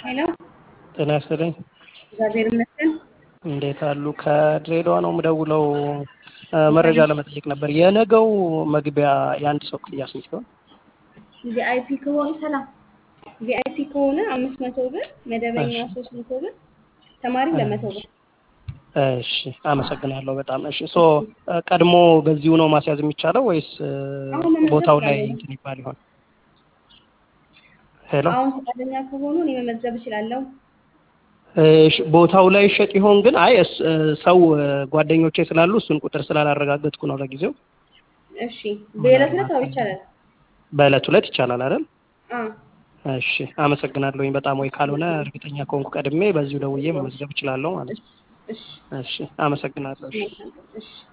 ሄሎ ጤና ይስጥልኝ። እግዚአብሔር ይመስገን። እንዴት አሉ? ከድሬዳዋ ነው የምደውለው። መረጃ ለመጠየቅ ነበር። የነገው መግቢያ የአንድ ሰው ክፍያ ስንት ሲሆን? ቪአይፒ ከሆነ ሰላም ቪአይፒ ከሆነ አምስት መቶ ብር፣ መደበኛ እሺ። ሶስት መቶ ብር፣ ተማሪ ለመቶ ብር። እሺ፣ አመሰግናለሁ በጣም እሺ። ሶ ቀድሞ በዚሁ ነው ማስያዝ የሚቻለው ወይስ እ, አሁን መመዝገብ ቦታው ላይ እችላለሁ። እንትን ይባል ይሆን? ሄሎ አሁን ፈቃደኛ ከሆኑ እኔ መመዝገብ እችላለሁ። እሺ፣ ቦታው ላይ ይሸጥ ይሆን ግን? አይ እስ- እ፣ ሰው እ፣ ጓደኞቼ ስላሉ እሱን ቁጥር ስላላረጋገጥኩ ነው ለጊዜው። እሺ በዕለት ዕለት አዎ ይቻላል። በዕለት ሁለት ይቻላል አይደል? አዎ እሺ፣ አመሰግናለሁኝ በጣም ወይ ካልሆነ እርግጠኛ ከሆንኩ ቀድሜ በዚሁ ደውዬ መመዝገብ እችላለሁ ማለት ነው። እሺ እሺ እሺ፣ አመሰግናለሁ። እሺ። መልካም ቀን። እሺ